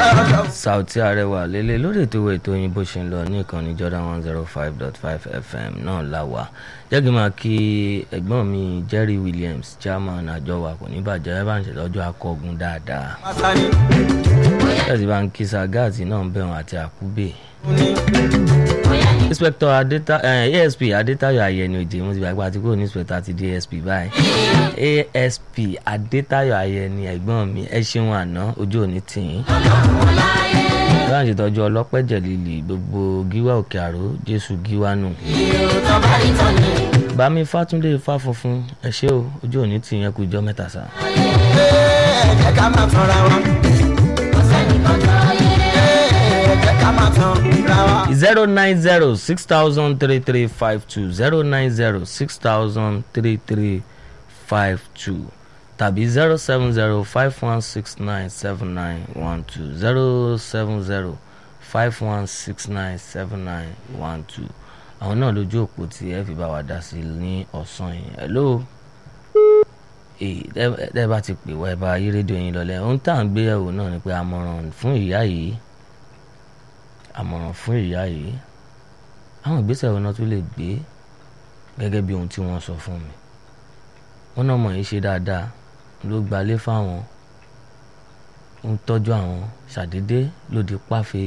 Sauty Arẹwà lélẹ̀ lórí ètò ìwé ètò yín bó ṣe ń lọ ní ìkànnì Jordan one zero five dot five FM náà la wà jẹ́gi máa kí ẹ̀gbọ́n mi Jerry Williams chairman àjọ wa kò ní bàjẹ́ ẹ bá ń ṣe lọ́jọ́ akọgun dáadáa ẹ̀sìn bá ń kí Sagati náà ń bẹ̀rùn àti Àkúbè inspector adeta eh, asp adetayo ayẹni òjè mo ti gbàgbé àti kúrò ní inspector àti dsp báyìí asp adetayo ayẹni ẹ̀gbọ́n mi ẹ ṣeun àná ojú òní tìyín láti ṣètọ́jú ọlọ́pẹ́ jẹ̀lìlì gbogbo gíwá òkè àró jésù gíwá nù. bámi fátúndé ifá funfun ẹ ṣé o ojú òní tìyín ẹ kú ìjọ mẹ́ta sá. ẹ ká máa tanra wọn. ẹ ká máa tanra wọn. zero nine zero six thousand three three five two zero nine zero six thousand three three five two tàbí zero seven zero five one six nine seven nine one two zero seven zero five one six nine seven nine one two àwọn náà lójú òpó tí ẹ fi bá wa dá sí ní ọ̀sán yìí hello ẹ bá ti pè wá ẹ bá yí rédíò yín lọlẹ ohun tá à ń gbé yẹ̀wò náà ni pé àmọ̀ràn fún ìyá yìí àmọ̀ràn fún ìyá yìí àwọn ìgbésẹ̀ wo náà tún lè gbé gẹ́gẹ́ bí ohun tí wọ́n sọ fún mi wọ́n náà mọ̀ yìí ṣe dáadáa ló gbalé fáwọn ń tọ́jú àwọn ṣàdédé lòdì páfe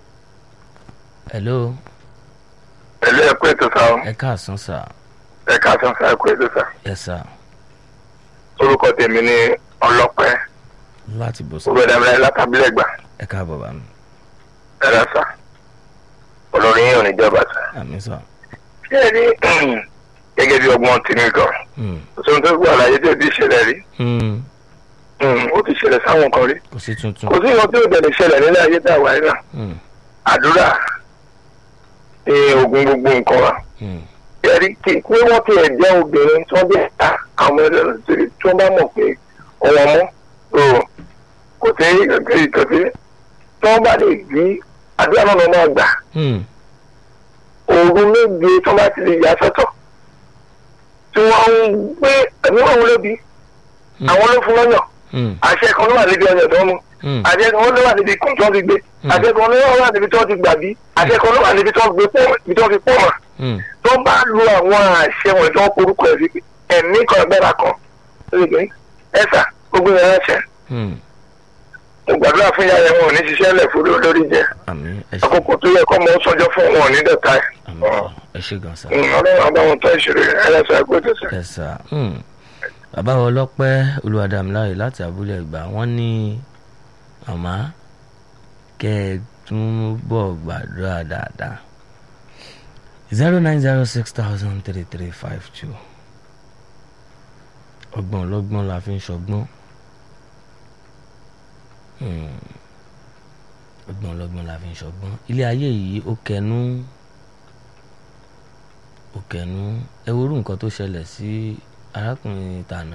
hello ẹlẹ́ ẹ̀kú ètò sá o ẹ káàsán sà ẹ káàsán sá ẹ̀kú ètò sá ẹ sà orúkọ tèmi ní ọlọ́pẹ́ láti bọ̀ sà ògbẹ́dàmílẹ̀ látàbílẹ̀ gbà ẹ káàbọ̀ bá mi ẹ̀rọ sá olórí yìí ò ní jọba sá. àmì sà ṣé ẹ rí gẹ́gẹ́ bí ọgbọ́n tìǹbù kan Hmm, òṣèlú tó gbọ́ àlàyé tí ò ti ṣẹlẹ̀ rí hmm, Hmm, ó ti ṣẹlẹ̀ sáwọn kan rí kò sí tuntun kò sí ìwọ̀n tí ò dẹ̀ lè ṣẹlẹ̀ nílẹ̀ ayé tá a wà yìí náà Hmm, àdúrà ní ogun gbogbo nǹkan wa hmm, ẹ̀rí kí pé wọ́n ti ẹ̀ jẹ́ obìnrin tí wọ́n bẹ̀ ta àwọn ẹlẹ́rìí tí wọ́n bá mọ̀ pé ọ̀wọ́n mọ́ o kò sí kò sí tí wọ́n bá lè gbé àdúrà náà máa gbà hmm, òru méje tí wọ́n bá ti lè yà sọ́tọ̀ tí wọ́n ń gbé ẹ̀mí wọn lóbi Hmm. àwọn ló fún lọ́yàn hmm, àṣẹ kan ló wà níbi ọyàn tó ń mu hmm, àṣẹ kan ló wà níbi kùn tí wọ́n ti gbé Hmm. àṣẹ kan ló wà níbi tí wọ́n ti gbà bí àṣẹ kan ló wà níbi tí wọ́n gbé pọ̀ ibi tí wọ́n fi pọ̀ mọ́ hmm, tó bá lo àwọn àṣẹ wọn tí wọ́n porúkọ ẹ̀ sí ẹ̀mí kan ẹgbẹ́ra kan lórí pé ẹ̀sà gbogbo yẹn ránṣẹ́ hmm. mo gbàdúrà fún ìyá yẹn wọn ò ní ṣiṣẹ́ lẹ̀ fún lórí jẹ àmì ẹ ṣe àkókò tó yẹ kọ́ mọ́ sọjọ́ fún wọn ò ní dọ̀tá ẹ̀ àmì sà ẹ ṣe gan sà. ọlọ́run àbáwọn tó ìṣòro ẹlẹ́sọ̀ ẹgbẹ́ tó sẹ́. Yes sir. Hmm. bàbá wa ọlọ́pẹ́ olùwàdàmíláyè láti abúlé ìgbà wọ́n ní màmá kẹ́ ẹ tún bọ̀ gbàdúrà dáadáa zero nine zero six thousand three three five two ọgbọ́n ọlọ́gbọ́n la fi ń ṣọgbọ́n Hmm. ọgbọ́n ọlọ́gbọ́n la fi ń ṣọgbọ́n ilé ayé yìí ó kẹnu ó kẹnu ẹ worú nǹkan tó ṣẹlẹ̀ sí arákùnrin tàná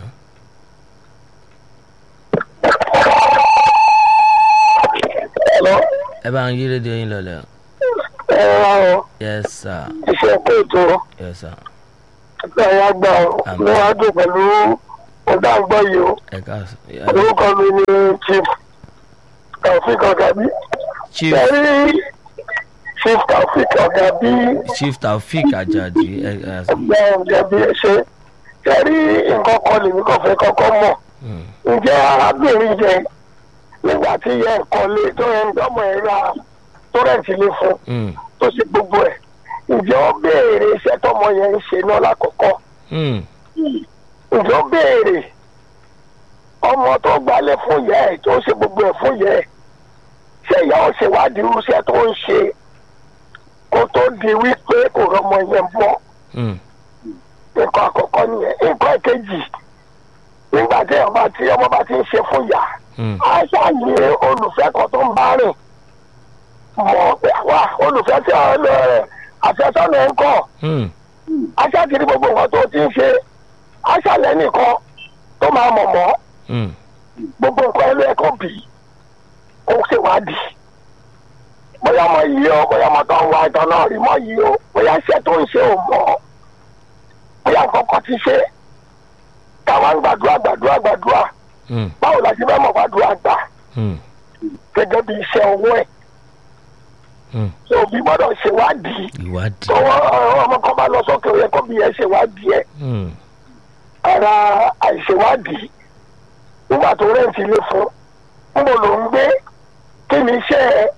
ẹ bá ń yí rédíò yín lọlẹ̀ ẹ wá ọ yes sir iṣẹ́ pé ètò yes sir ẹgbẹ́ ẹ̀yà gbà ọ Àmín. ní wàá dùn pẹ̀lú ọ̀dà àgbọ̀ yìí o ẹ ká orúkọ mi ni chief taofik ọ̀gàbí chief ẹ̀rí chief taofik ọ̀gàbí chief taofik ajadi ẹ ẹ ẹgbẹ́ ọ̀gàbí ẹ̀ṣẹ́ ẹ̀rí nǹkan kan lèmi kàn fẹ́ kọ́kọ́ mọ̀ hmm, ǹjẹ́ arábìnrin yẹn nígbà tí yẹ ẹ̀kọ́ lé tó yẹ ń dọ́mọ̀ ẹ̀ ra tó rẹ̀ǹtì lé fún hmm, tó ṣe gbogbo ẹ̀ ǹjẹ́ ó béèrè iṣẹ́ tọmọ yẹn ń ṣe náà lákọ̀ọ́kọ́ hmm, ǹjẹ́ ó béèrè ọmọ tó gbalẹ̀ fún yẹ ẹ̀ tó ṣe gbogbo ẹ̀ fún yẹ ẹ̀ ṣé ìyá ò ṣèwádìí irúṣẹ́ tó ń ṣe kó tó di wípé kò rọmọ yẹn bọ́ hmm, nǹkan àkọ́kọ́ nìyẹn nǹkan ìkejì nígbà tí ọmọ tí ọmọ bá ti ń ṣe fún yà hmm, á ṣàyè olùfẹ́ kan tó ń bá rìn mọ̀ pé wá olùfẹ́ tí ọ̀rẹ́ rẹ̀ àfẹ́sọ́nà ẹ̀ ń kọ́ hmm, aṣáàkiri gbogbo nǹkan tó ti ń ṣe aṣàlẹ̀ nìkan tó máa mọ̀ mọ́ hmm, gbogbo nǹkan ẹlẹ́ ẹ̀kọ́ bì í kó ṣèwádìí bóyá ọmọ yìí o bóyá ọmọ tó ń wá ìtàn náà rí mọ́ yìí o bóyá iṣẹ́ tó ń ṣe ò mọ̀ bóyá nǹkan kan ti ṣe káwa ń gbàdúrà gbàdúrà gbàdúrà hmm, báwo la ṣe fẹ́ mọ̀ gbàdúrà gbà hmm, gẹ́gẹ́ bí iṣẹ́ ọwọ́ ẹ̀ Hmm. tó òbí gbọ́dọ̀ ṣèwádìí ìwádìí. tọwọ́ ọmọ kan bá lọ sókè ó yẹ kó bí ẹ ṣèwádìí ẹ̀ Hmm. ara àìṣèwádìí nígbà tó rẹ́ǹtì ilé fún ń bò ló ń gbé kí ni iṣẹ́ ẹ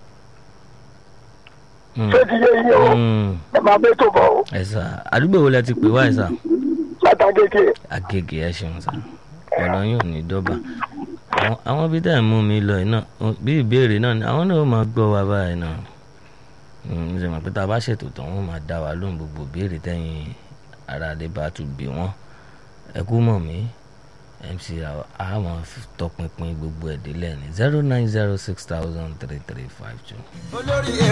Hmm. ṣé ti yé iye o Hmm. ẹ máa bẹ́ tó bọ̀ o ẹ sà àdúgbò wo lẹ ti pè wá ẹ sà. látàgége agége ẹ ṣeun sá ọ̀rọ̀ yóò ní dọ́bà Àwọn- àwọn bí tẹ́ ẹ̀ mú mi lọ yìí náà ó- bí ìbéèrè náà ni àwọn náà ó máa gbọ́ wa báyìí náà Mm, ṣe mọ̀ pé tá a bá ṣètò tán wọ́n máa dá wa lóhùn gbogbo béèrè tẹ́yìn ara lè bá tún gbé wọ́n ẹ kú mọ̀ mí mc àwọn tọpinpin gbogbo ẹ̀ délẹ̀ ní zero nine zero six thousand three three five two. olórí